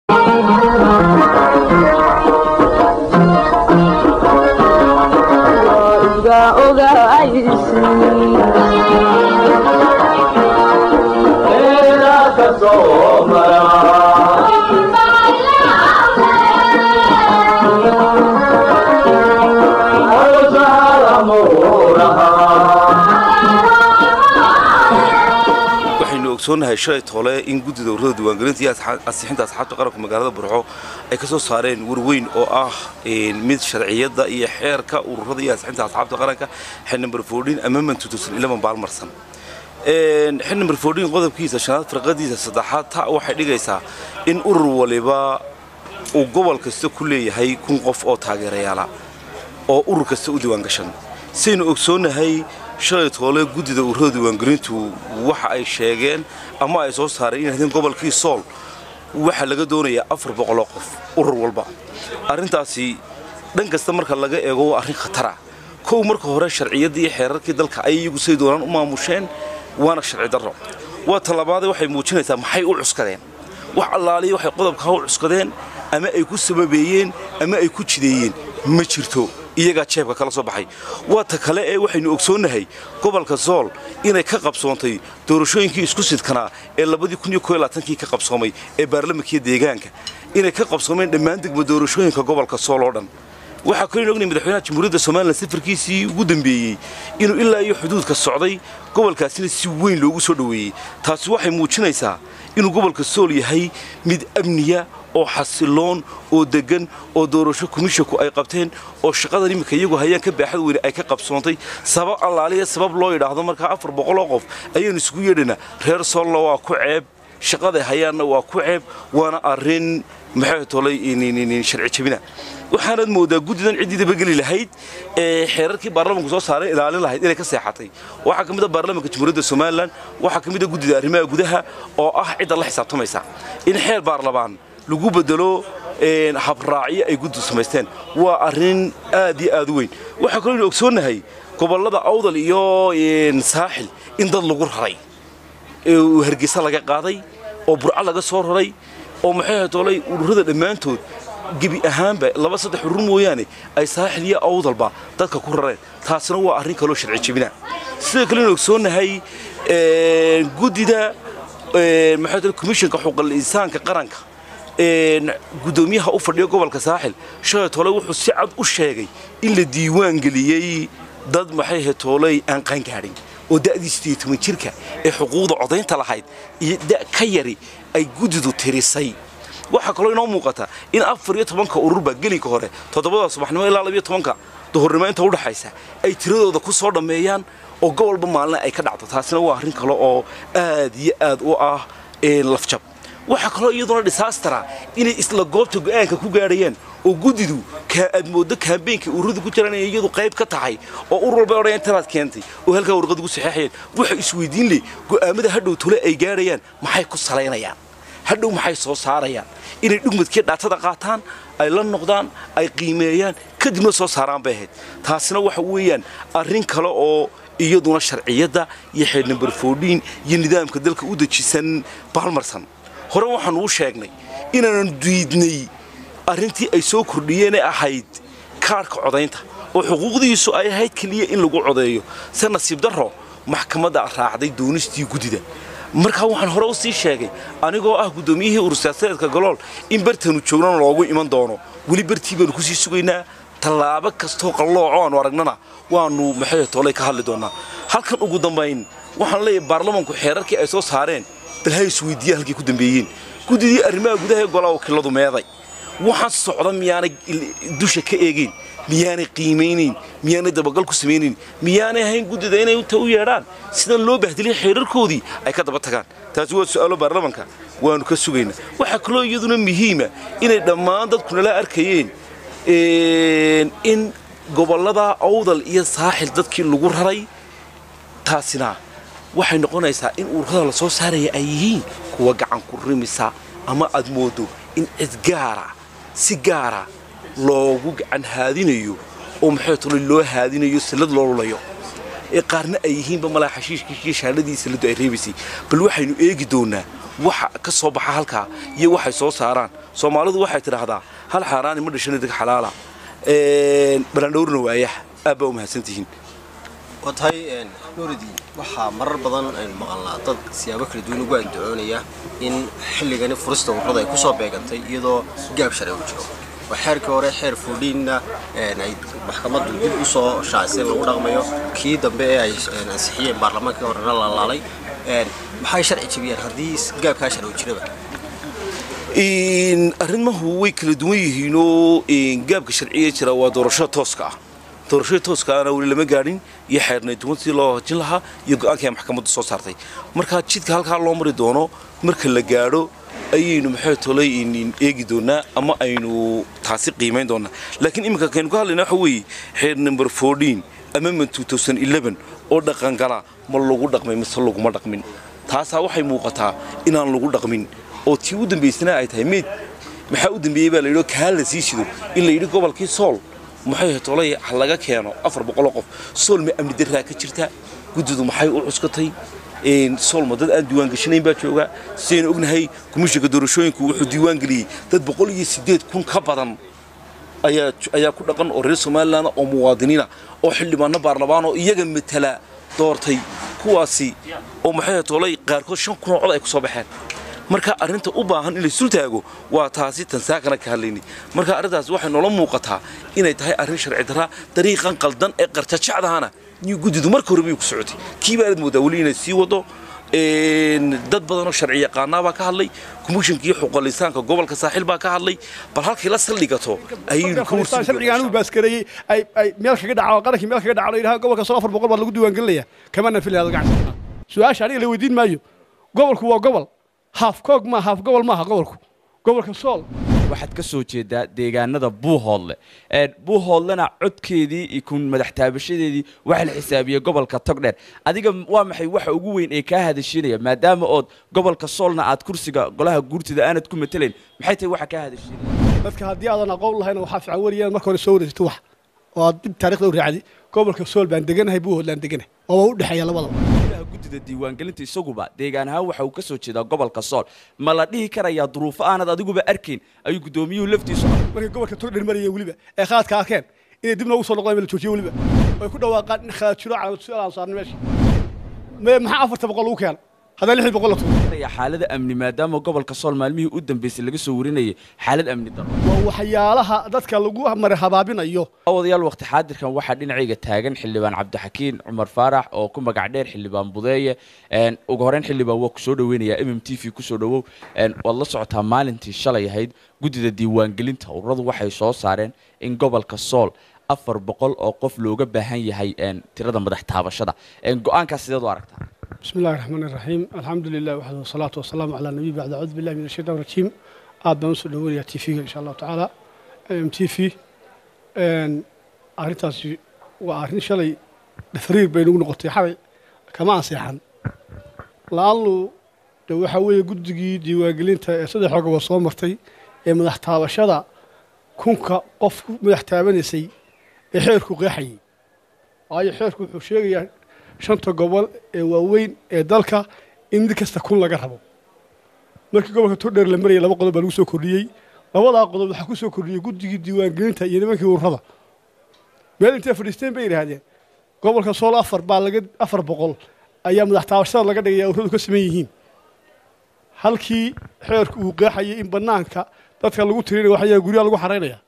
waxaynu ogsoonahay shalay toole in guddida ururada diiwaangelinta iyo ansixinta asxaabta qaranka magaalada burxo ay ka soo saareen warweyn oo ah mid sharciyadda iyo xeerka ururada iyo ansixinta asxaabta qaranka xil number fourteen amendment two thousand eleven baalmarsan xil number fourteen qodobkiisa shanaad firqadiisa saddexaad ta waxay dhigaysaa in urur waliba uu gobol kasta ku leeyahay kun qof oo taageerayaala oo urur kasta u diiwaangashan saynu ogsoonahay shalay toole guddida ururada diiwaangelintu waxa ay sheegeen ama ay soo saareen in haddeen gobolkii sool waxaa laga doonayaa afar boqoloo qof urur walba arrintaasi dhan kasta marka laga eego waa arrin khatara kow marka hore sharciyaddii iyo xeerarkii dalka ay iyagu say doonaan u maamusheen waana sharci darro waa talabaadee waxay muujinaysaa maxay u cuskadeen wax allaaliya waxay qodobkaa u cuskadeen ama ay ku sababeeyeen ama ay ku jideeyeen ma jirto iyagaa jeebka kala soo baxay waa ta kale ee waxaynu ogsoonnahay gobolka sool inay ka qabsoontay doorashooyinkii isku sidkanaa ee kii ka qabsoomay ee baarlamankiiyo deegaanka inay ka qabsoomeen dhammaan degma doorashooyinka gobolka sool oo dhan waxaa kaloo ognay madaxweynaha jamhuuriyadda somalilan safarkiisii ugu dambeeyey inuu ilaa iyo xuduudka socday gobolkaasina si weyn loogu soo dhoweeyey taasi waxay muujinaysaa inuu gobolka sool yahay mid amniya oo xasiloon oo deggan oo doorasho komishinku ay qabteen oo shaqadan iminka iyagu hayaan ka baaxad weyne ay ka qabsoontay sabab allaaliya sabab loo yidhaahdo markaa afar boqoloo qof ayaynu isugu yeedhaynaa reer soolna waa ku ceeb shaqaday hayaanna waa ku ceeb waana arrin maxay tolay sharci jabina waxaanaad moodaa guddidan ciddii dabageli lahayd ee xeerarkii baarlamanku soo saaray ilaalin lahayd inay ka seexatay waxaa ka mid a baarlamanka jamhuuriyadda somalilan waxaa ka mid a guddida arrimaha gudaha oo ah cidda la xisaabtamaysa in xeer baarlamaan lagu bedelo habraacyo ay guddu samaysteen waa arrin aad iyo aad u weyn waxaa kaloo ynu ogsoonnahay gobollada awdal iyo saaxil in dad lagu raray hargeysa laga qaaday oo burco laga soo raray oo maxay toolay ururada dhammaantood gebi ahaanba laba saddex urur mooyaane ay saaxil iyo awdalba dadka ku rareen taasina waa arrin kaloo sharci jebina sidoo kale inu ogsoonnahay guddida maxay toolay komishanka xuquuqul insaanka qaranka gudoomiyaha u fadhiya gobolka saaxil shalay toole wuxuu si cad u sheegay in la diiwaan geliyey dad maxay hetooley aan qaangaadhin oo da'dii sideed toban jirka ee xuquuqda codaynta lahayd iyo da' ka yari ay guddidu tirisay waxaa kaloo inoo muuqata in afar iyo tobanka ururba gelinka hore toddobada subaxnimo ilaa labiyo tobanka duhurnimo inta udhaxaysa ay tiradooda ku soo dhammeeyaan oo gobolba maalina ay ka dhacdo taasina waa arrin kale oo aad iyo aad u ah lafjab waxaa kaloo iyaduna dhisaastara inay isla goobta go'aanka ku gaadhayaan oo guddidu aad mooddo kaambeynkii ururadu ku jiraan inay iyadu qayb ka tahay oo urur walba odhan intanaad keentay oo halkaa warqad ugu saxeexayaan waxa isweydiin leh go'aamada hadhow tole ay gaadhayaan maxay ku salaynayaan hadhow maxay soo saarayaan inay dhugmadkii dhaatada qaataan ay la noqdaan ay qiimeeyaan kadibna soo saaraan bay ahayd taasina waxa weeyaan arrin kale oo iyaduna sharciyadda iyo xeer number fourteen iyo nidaamka dalka u dejisan baalmarsan hore waxaanu u sheegnay inaanu diidnay arrintii ay soo kordhiyeenee ahayd kaadhka codaynta oo xuquuqdiisu ay ahayd keliya in lagu codeeyo se nasiib darro maxkamadda raacday doonistii guddida markaa waxaan hore u sii sheegay anigoo ah guddoomiyihii urursiyaasadeedka golool in bartanu joognana loogu iman doono weli bartii baanu kusii sugaynaa tallaabo kastoo qallooco aanu aragnana waannu maxay toolay ka hadli doonnaa halkan ugu dambayn waxaan leeyahay baarlamanku xeerarkii ay soo saareen bal ha isweydiiyaan halkay ku dambeeyeen guddidii arrimaha gudaha ee golaa wakiiladu meeday waxaan socda miyaanay dusha ka eegayn miyaanay qiimaynayn miyaanay dabagal ku samaynayn miyaanay ahayn guddida inay inta u yeedhaan sidan loo bahdilay xeerarkoodii ay ka daba tagaan taasi waa su'aalo baarlamanka waannu ka sugaynaa waxaa kaloo iyaduna muhiima inay dhammaan dadku nala arkayeen in gobollada awdal iyo saaxil dadkii lagu raray taasina waxay noqonaysaa in ururada la soo saaraya ay yihiin kuwa gacan ku rimisa ama aad moodo in cid gaara si gaara loogu gacan haadinayo oo maxay tolay loo haadinayo sallad loo lulayo ee qaarna ay yihiinba malaa xashiishkiiyo shaandhadii salladu ay reebaysay bal waxaynu eegi doonaa waxa ka soo baxa halkaa iyo waxay soo saaraan soomaalidu waxay tidhaahdaa hal xaaraani ma dhashan idig xalaala balandhowrna waayaha aad baa u mahadsantihiin waa tahay nuuridii waxaa marar badan aynu maqalnaa dad siyaabo kala duwan ugu andacoonaya in xilligani furista ururada ay ku soo beegantay iyadoo gaab sharci u jiro waa xeerkii hore xeer fuudhiinna ay maxkamaddu dib u soo shaacisay lagu dhaqmayo kii dambe ee ay ansixiyeen baarlamaankii horena la laalay maxay sharci jebiyeen haddii gaabkaa sharci u jiraba arrimahu way kala duwan yihiinoo gaabka sharciga jira waa doorashada tooska ah doorashada tooskaana weli lama gaadhin iyo xeernay duwan sidii loo hajin lahaa iyo go-aankii ay maxkamaddu soo saartay marka jidka halkaa loo mari doono marka la gaadho ayaynu maxay tolay eegi doonaa ama aynu taasi qiimayn doonaa laakiin iminka kaynu ka hadlayna waxa weeye xeer number fourteen amendment two thousand eleven oo dhaqangala ma lagu dhaqmay mise laguma dhaqmin taasaa waxay muuqataa inaan lagu dhaqmin oo tii u dambaysana ay tahay meyd maxaa u dambeeyey baa layidhi kaa la sii shido in la yidhi gobolkii sool maxay tolay ha laga keeno afar boqoloo qof sool ma amni daraa ka jirta guddidu maxay u cuskatay soolma dad aan diiwaan gashanayn baa jooga sidaynu ognahay komishinka doorashooyinku wuxuu diiwaan geliyey dad boqol iyo siddeed kun ka badan ayaa ayaa ku dhaqan oo reer somalilan oo muwaadiniina oo xildhibaano baarlamaan oo iyaga matala doortay kuwaasi oo maxay tolay qaarkood shan kun oo cod ay ku soo baxeen marka arrinta u baahan in la isul taago waa taasi tansaakana ka hadlaynay marka arrintaas waxay noola muuqataa inay tahay arrin sharci darra dariiqan qaldan ee qarjajacdahana iyo guddidu marka hore bay ku socotay kii baanad moodaa weli inay sii wado dad badanoo sharci yaqaanaa baa ka hadlay komishinkii xuquuqlisaanka gobolka saaxiil baa ka hadlay bal halkii la saldhigato ayaynu ka sharciga anigu baaskareeyey ay ay meel kaga dhaco qarankii meel kaga dhaco la yidhaha gobolka soo afar boqol baa lagu diiwaangelinaya kama nafilaya gacan su-aasha aniga la weydiin maayo gobolku waa gobol haaf koog ma haaf gobol maaha gobolku gobolka sool waxaad ka soo jeedaa deegaanada buuhoodle buuhoodlena codkeedii iyo kun madax taabashadeedii waxa la xisaabiyey gobolka togdheer adiga waa maxay waxa ugu weyn ee kaa hadashiinaya maadaama ood gobolka soolna aad kursiga golaha guurtida aanad ku matelayn maxay tahay waxa kaa hadashiinaya dadka haddii aadan aqoon lahayn waxaa fiican wariyaan marka hore soo wareysatay wax oo aad dib taarikhda u raacdi gobolka sool baan deganahay buuhoodlaan deganahay oo waa u dhexeeya labadaba guddida diiwaangelinta isaguba deegaan ahaan waxa uu ka soo jeedaa gobolka sool ma la dhihi karayaa duruufo aanad adiguba arkayn ayuu guddoomiyuhu laftiisu markay gobolka togdher marayeen weliba ee khaladka arkeen inay dib noogu soo noqdaan la joojiyo weliba ay ku dhawaaqaan in khalad jiro calaamad su-aal aan saarnay meesha maxaa afarta boqol lagu keena haddana lixdii boqol la tuuro xaalada amni maadaama gobolka sool maalmihii u dambeysay laga soo warinayay xaalad amni daro waa waxyaalaha dadka lagu mara habaabinayo wadayaal waqti xaadirkan waxaa dhinacayga taagan xildhibaan cabdixakiin cumar faarax oo ku magac dheer xildhibaan budeeye ugu horeyn xildhibaan waa ku soo dhaweynayaa m m t v kusoo dhawow waad la socotaa maalintii shalay ahayd guddida diiwaangelinta ururadu waxay soo saareen in gobolka sool afar boqol oo qof looga baahan yahay tirada madax taabashada go-aankaas sideed u aragtaa بسم الله الرحمن الرحيم الحمد لله وحده والصلاة والسلام على النبي بعد أعوذ بالله من الشيطان الرجيم aad baan usoo dhaweynaya t v-ga insha allahu tacaala m t v arrintaasi waa arrin shalay dhafriir bay nagu noqotay xalay kama anseexan la-aanlu de waxaa weeye guddigii diiwaangelinta ee saddex xooga waa soo martay ee madax taabashada kunka qof ku madax taabanaysay ee xeerku qeexayay waayo xeerku wuxuu sheegayaa shanta gobol ee waaweyn ee dalka in mid kasta kun laga rabo markii gobolka togdheer la marayay laba qodob baa lagu soo kordhiyey labadaa qodob waxaa ku soo kordhiyey guddigii diiwaangelinta iyo nimankii ururada meel intay fadhiisteen bay yidhaahdeen gobolka sool afar baa laga afar boqol ayaa madax taabashada laga dhigaya ururadu ka saman yihiin halkii xeerku uu qeexayay in bannaanka dadka lagu tirinaya waxayaa guryaha lagu xaraynaya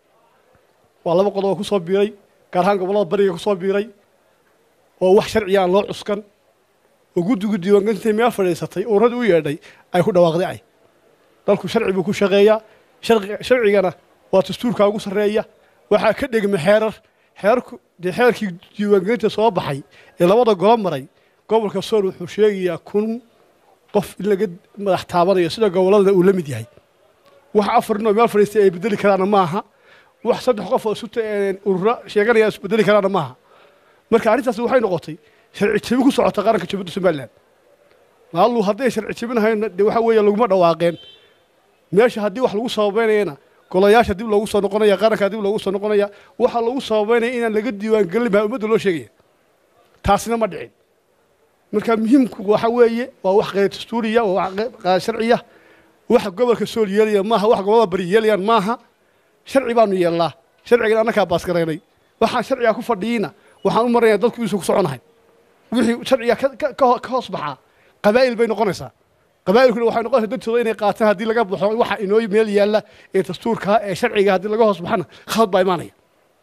waa laba qodob oo ku soo biiray gaar ahaan gobollada bariga ku soo biiray oo wax sharciga aan loo cuskan oo guddigu diiwaangelintay meel fadhiisatay ururada u yeedhay ay ku dhawaaqday ay dalku sharci buu ku shaqeeyaa sharcigana waa dastuurkaa ugu sarreeya waxaa ka dhegma xeerar xeerku dee xeerkii diiwaangelinta soo baxay ee labada golo maray gobolka sool wuxuu sheegayaa kun qof in laga madax taabanayo sida gobolladana uu la mid yahay wax afar nin oo meel fadhiistay ay bedeli karaana maaha wax saddex qof oo suta urura sheeganaya isbedeli karaana maaha marka arrintaasi waxay noqotay sharci jebin ku socota qaranka jubadda somalilan maallu hadday sharci jebinahayna dee waxa weeye laguma dhawaaqeen meesha haddii wax lagu sababeynayana golayaasha dib loogu soo noqonaya qaranka dib loogu soo noqonaya waxaa lagu sababeynaya inaan laga diiwaangelin baa ummadda loo sheegaya taasina ma dhicin marka muhiimku waxa weeye waa wax qeyr dastuuriya waa wax qaar sharciya wax gobolka sool yeelaya maaha wax gobolada bari yeelayaan maaha sharci baanu yeelnaa sharcigan annakaa baasgaraynay waxaan sharciga ku fadhiyina waxaan u maraya dadku isu ku soconahay wixii sharciga ka- ka- ka ka hoos baxaa qabaa'il bay noqonaysaa qabaa'ilkuna waxay noqonaysaa dadtooda inay qaataan haddii laga baxo waxa inoo meel yaalla ee dastuurka ee sharciga haddii laga hoos baxana khalad baa imaanaya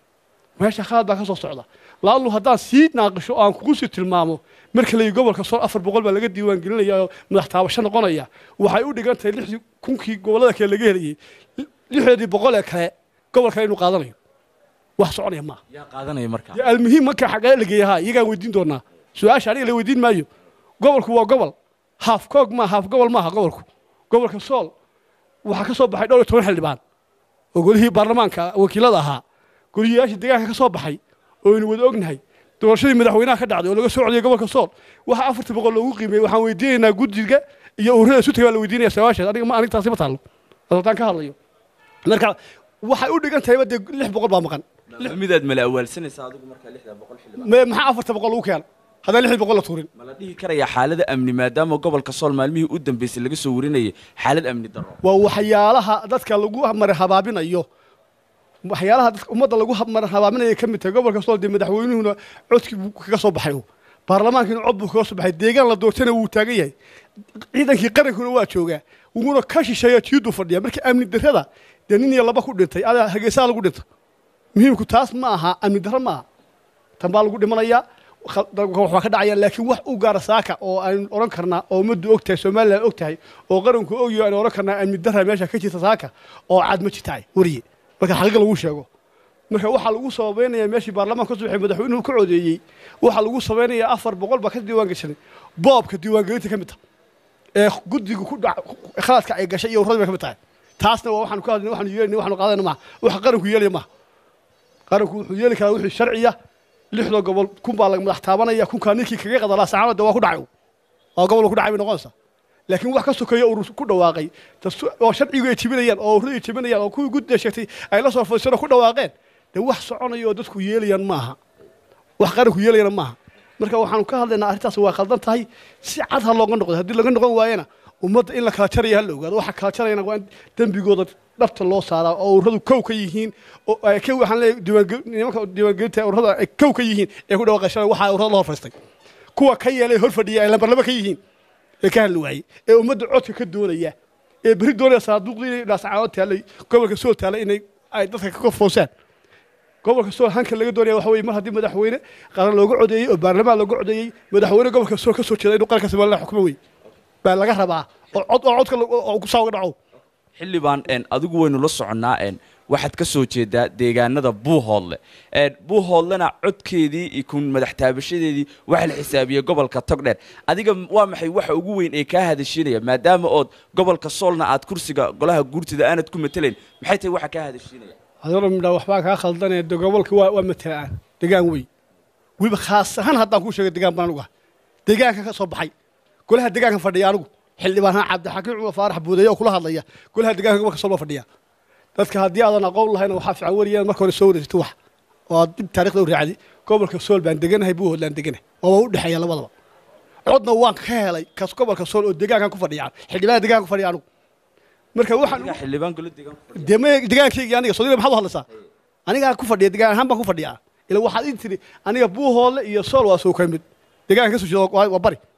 meesha khalad baa ka soo socda laallu haddaan sii naaqisho oo aan kugu sii tilmaamo marka layi gobolka sool afar boqol baa laga diiwaan gelinaya oo madax taabasho noqonaya waxay u dhigan tahay lixdii kunkii gobollada kale laga helayay lixdeedii boqol ee kale gobol kale inuu qaadanayo wax soconaya maaha yaa qaadanaya markaa dee almuhiim marka xagee la geeyahaa iyagaan weydiin doonaa su-aasha aniga la weydiin maayo gobolku waa gobol haaf koog maa haaf gobol maaha gobolku gobolka sool waxaa ka soo baxay dhowr iyo toban xildhibaan oo golihii baarlamaanka wakiilada ahaa goliyayaashii deegaanka ka soo baxay oo aynu wada ognahay doorashadii madaxweynaha ka dhacday oo laga soo codiyay gobolka sool waxaa afartii boqol loogu qiimeeyey waxaan weydiinaynaa guddiga iyo ururada isu tagay baa la weydiinaya su-aashaas aniga ma aniga taasi ma taallo haddaan ka hadlayo marka waxay u dhigan tahayba dee lix boqol baa maqan midaad mala awaalsanaysaa adigu markaa lixda boqol xildhibaan Me- maxaa afarta boqol lagu keena haddaan lixdii boqol la tuurin ma la dhihi karayaa xaalada amni maadaama gobolka sool maalmihii u dambeysay laga soo warinayay xaalad amni darro waa waxyaalaha dadka lagu mara habaabinayo waxyaalaha dadka ummadda lagu hab- mara habaabinaya ka mid tahay gobolka sool dee madaxweynuhuna codkii buu kaga soo baxay baarlamaankiina cod buu kaga soo baxay deegaan la doortana wuu taagan yahay ciidankii qarankuna waa joogaa wuuna ka shisheeya tiiduu fadhiya marka amni darrada dee nin iyo laba ku dhintay adaa hageesaa lagu dhinta muhiimku taas ma aha amni darro ma aha tan baa lagu dhimanayaa khal- dalka waxbaa ka dhacaya laakiin wax u gaara saaka oo aynu odhan karnaa oo ummaddu og tahay somalilan og tahay oo qaranku ogyaho aynu odhan karnaa amni darra meesha ka jirta saaka oo cad ma jirtaay wariye marka xaqiiqa lagu sheego marka waxaa lagu sababeynaya meeshii baarlamaanka ka soo baxay madaxweynuhu ka codeeyey waxaa lagu sabaynayaa afar boqol baa ka diiwaan gashanay boobka diiwaangelinta ka mid tahay ee guddiga ku dhac khaladka ay gashay iyo urradii bay ka mid tahay taasna waa waxaanu ka hadlayna waxaanu yeelayna waxaanu qaadayna maaha waxa qaranku yeelaya maaha qaranku wuxuu yeeli karaa wixii sharciya lixda gobol kun baa laga madax taabanaya kunkaa ninkii kaga qadalaa saxaabada waa ku dhacay waa gobol ku dhacay bay noqonaysaa laakiin wax ka sokeeya urur ku dhawaaqay dastu- oo sharcigu ay jibinayaan oo ururadu ay jibinayaan oo kuwii guddiga sheegtay ay la soo fadhiisano ku dhawaaqeen dee wax soconaya oo dadku yeelayaan maaha wax qaranku yeelayana maaha marka waxaanu ka hadlaynaa arrintaas waa khaldan tahay si cad ha looga noqdo haddii laga noqon waayana ummadda in la kala jaraya ha la ogaado waxa kala jarayana waa in dembigooda dhabta loo saaraa oo ururadu kow ka yihiin oo ay ka waxaan leeyahay diiwaangel nimanka diiwaangelinta ururada ay kow ka yihiin ee ku dhawaaqashada waxaa ururada la hor fadhiistay kuwa ka yeelay hor fadhiya ay lambar laba ka yihiin ee ka hadli waayey ee ummadda codka ka doonaya ee berri doonaya sanaaduuqdii inay dhaascaanood taallay gobolka sool taallay inay ay dadka ka korfoosaan gobolka sool hanka laga doonaya waxa weeye mar haddii madaxweyne qaran looga codeeyey oo baarlamaan looga codeeyey madaxweyne gobolka sool ka soo jeeda inuu qaranka somaliland xukumo wey baa laga rabaa oo cod oo codka la- oo ku saaga dhaco xildhibaan een, adigu waynu la soconnaa een, waxaad ka soo jeedaa deegaanada buuhoodle een, buuhoodlena codkeedii iyo kun madax taabashadeedii waxa la xisaabiyey gobolka togdheer adiga m- waa maxay waxa ugu weyn ee kaa hadashiinaya maadaama ood gobolka soolna aad kursiga golaha guurtida aanad ku matelayn maxay tahay waxa kaa hadashiinaya adoona midhaa waxbaa kaa khaldanaya de gobolka waa waa matelaan degaan wey weliba khaas ahaan haddaan kuu sheego degaan baan anugu ah deegaanka ka soo baxay golaha deegaanka fadhiya anigu xildhibaan haan cabdixakiim cumar faarax buudeeye oo kula hadlaya golaha deegaanka gobolka sool baa fadhiya dadka haddii aadan aqoon lahayna waxaa fiican wariyaan marka hore soo wareegto wax oo aad dib taarikhda u raacdi gobolka sool baan deganahay buuhoodlaan deganahay oo waa u dhexeeya labadaba codna waan ka helay kas gobolka sool oo deegaankan ku fadhiya xildhibaan deegaanka ku fadhiya anigu marka waxaan adiga xildhibaan golo deegaan ku fadhiya. dee ma degaankaygii aniga soodina maxaad u hadlaysaa anigaa ku fadhiya degaan ahaan baan ku fadhiyaa ila waxaad ii tiri aniga buuhoole iyo sool waa soo ka mid degaanka ka soo jeeda waa waa bari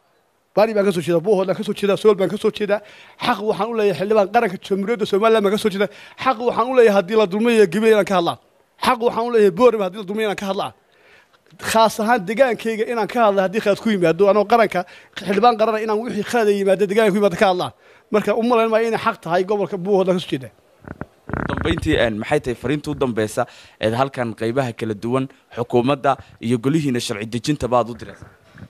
bari baan ka soo jeeda buuhoole ka soo jeeda sool baan ka soo jeeda xaq waxaan u leeyahay xildhibaan qaranka jamhuuriyadda somaliland baan ka soo jeeda xaq waxaan u leeyahay haddii la dulmayo gabriel inaan ka hadlaan xaq waxaan u leeyahay boorama haddii la dulmayo inaan ka hadlaan khaas ahaan degaankayga inaan ka hadla haddii khalad ku yimaado anoo qaranka xildhibaan qarana inaan wixii khalad ay yimaado degaanka ku yimaado ka hadlaan marka u malayn maayo inay xaq tahay gobolka buuhoodlaan ka soo jeeda ugu dambayntii een, maxay tahay fariinta u dambeysa eed halkan qaybaha kala duwan xukuumadda iyo golihiina sharci dejinta baad u diraysaa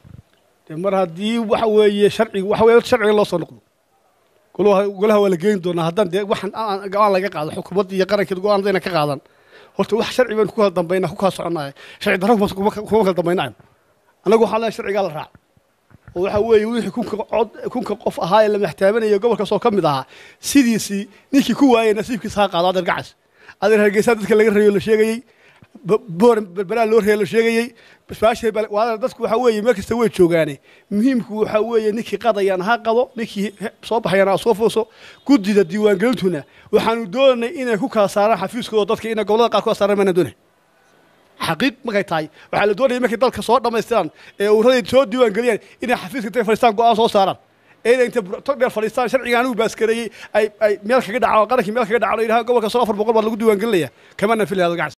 dee mar haddii waxa weeye sharciga waxa weeye sharciga loo soo noqdo golaha golaha waa la geyn doonaa haddaan dee waxaan aan go-aan laga qaado xukuumadda iyo qarankeeda go-aan dayna ka qaadan horta wax sharci baynu ku kala dambaynaa ku kala soconaya sharci darro kuma kuma kuma kala dambaynayo annagu waxaan leeyahay sharcigaa la raaco oo waxa weeye wixii kunka cod kunka qof ahaa ee la maxtaabanaya gobolkaas oo ka mid ahaa sidiisii ninkii ku waayey nasiibkiisa ha qaado adeer gacas adeer hargeysa dadka laga rayo la sheegayey boor berberaa loo reelo sheegayey baasha dadku waxaa weeye meel kasta way joogaane muhiimku waxaa weeye ninkii qadayana ha qado ninkii soo baxayana ha soo fooso guddida diiwaangelintuna waxaanu doonanay inay ku kala saaraan xafiiskooda dadka inay gobolada qaar ku kala saaraan maana doonay xaqiiq markay tahay waxaa la doonaya markay dalka soo dhammaystiraan ee ururaday soo diiwaangeliyaan inay xafiiska intay fadhiistaan go-aan soo saaraan ee inay intay tog dheer fadhiistaan sharciga anigu baaskareeyey ay ay meel kaga dhacaan qarankii meel kaga dhacaan oo yidhaha gobolka soo afar boqol baa lagu diiwaangelinaya kamana filaya gacan